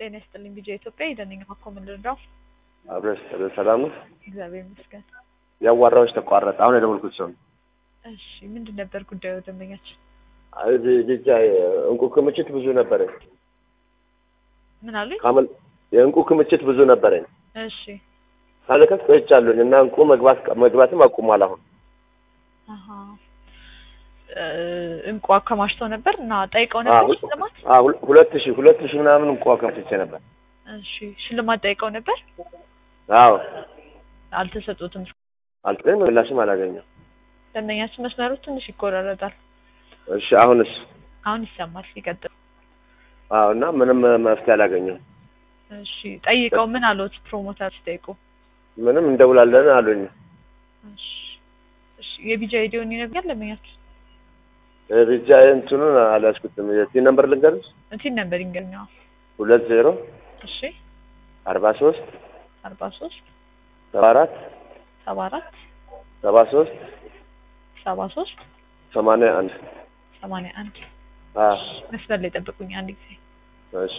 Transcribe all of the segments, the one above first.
ጤና ይስጥልኝ ቢጃ ኢትዮጵያ የደነኛ ሀኮ ምን ልርዳው? አብረሽ ሰላም ነው? እግዚአብሔር ይመስገን። ያዋራዎች ተቋረጠ። አሁን የደወልኩት ሰው ነው። እሺ ምንድን ነበር ጉዳዩ ደንበኛችን? ብቻ እንቁ ክምችት ብዙ ነበረኝ። ምን አሉኝ? ካመል የእንቁ ክምችት ብዙ ነበረኝ። እሺ ካለከት ቆይቻለሁኝ እና እንቁ መግባት መግባትም አቁሟል። አሁን አሀ እ እንቁ አከማችተው ነበር እና ጠይቀው ነበር ሽልማት? አ ሁለት ሺህ ሁለት ሺህ ምናምን እንቁ አከማችቼ ነበር። እሺ ሽልማት ጠይቀው ነበር? አዎ አልተሰጡትም። አልጥሬም ምላሽም አላገኘም። ደንበኛችን መስመሩ ትንሽ ይቆራረጣል። እሺ አሁንስ? አሁን ይሰማል። ይቀጥል። አዎ እና ምንም መፍትሄ አላገኘም። እሺ ጠይቀው ምን አሉት? ፕሮሞተር ሲጠይቁ ምንም እንደውላለን አሉኝ። እሺ እሺ የቢጃ አይዲውን ይነግኛል ደንበኛችን? ብቻ እንትኑን አልያዝኩትም። የቲ ነምበር ልንገርሽ? እንትን ነበር ይንገኛው። ሁለት ዜሮ እሺ አርባ ሶስት አርባ ሶስት ሰባ አራት ሰባ አራት ሰባ ሶስት ሰባ ሶስት ሰማንያ አንድ ሰማንያ አንድ አ መስመር ላይ ጠብቁኝ አንድ ጊዜ እሺ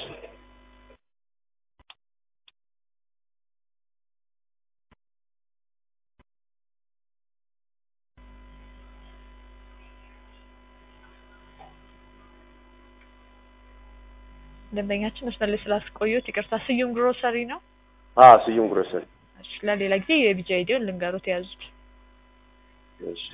ደንበኛችን መስመር ላይ ስላስቆዩት ይቅርታ። ስዩም ግሮሰሪ ነው። አ ስዩም ግሮሰሪ እሺ ለሌላ ጊዜ የቢጃ አይዲውን ልንገሩት የያዙት። እሺ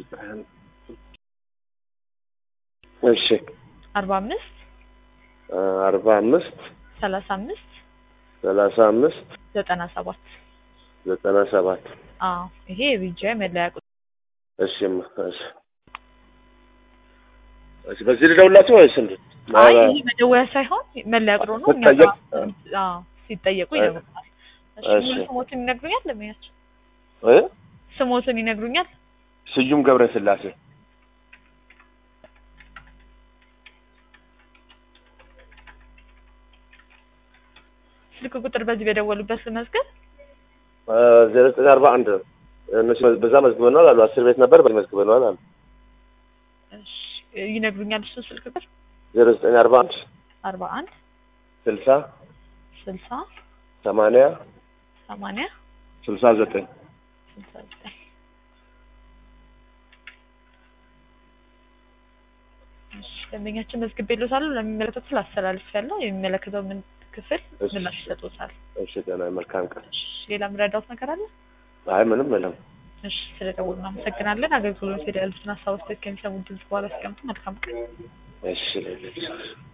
እሺ አርባ አምስት አርባ አምስት ሰላሳ አምስት ሰላሳ አምስት ዘጠና ሰባት ዘጠና ሰባት አዎ ይሄ የቢጃ መለያ ቁጥር እሺ እማ፣ እሺ እሺ በዚህ ልደውላቸው ወይስ እንዴት? አይ ይሄ መደወያ ሳይሆን መለያ ቁጥሩ ነው። እኛ ጋር አዎ ሲጠየቁ ይነግሩናል። እሺ እሺ። ሙሉ ስሞትን ይነግሩኛል ደንበኛችን? እ ስሞትን ይነግሩኛል? ስዩም ገብረ ስላሴ ስልክ ቁጥር በዚህ በደወሉበት ልመዝገብ። ዜሮ ዘጠኝ አርባ አንድ እነሱ በዛ መዝግበነዋል አሉ። አስር ቤት ነበር በዚህ መዝግበነዋል አሉ። እሺ ይነግሩኛል እሱ ስልክ ቁጥር ዜሮ ዘጠኝ አርባ አንድ አርባ አንድ ስልሳ ስልሳ ሰማንያ ሰማንያ ስልሳ ዘጠኝ ስልሳ ዘጠኝ እሺ ደንበኛችን መዝግቤልዎታል። ለሚመለከቱት ላስተላልፌያለሁ። የሚመለከተው ምን ክፍል እሺ። ምላሽ ይሰጡታል። እሺ ደህና መልካም ቀን። እሺ ሌላ የምረዳዎት ነገር አለ? አይ ምንም የለም። እሺ ስለደወሉ እናመሰግናለን። አገልግሎት ፌዴራል ሀሳቦች ከሚሰሙ ድምጽ በኋላ አስቀምጡ። መልካም ቀን። እሺ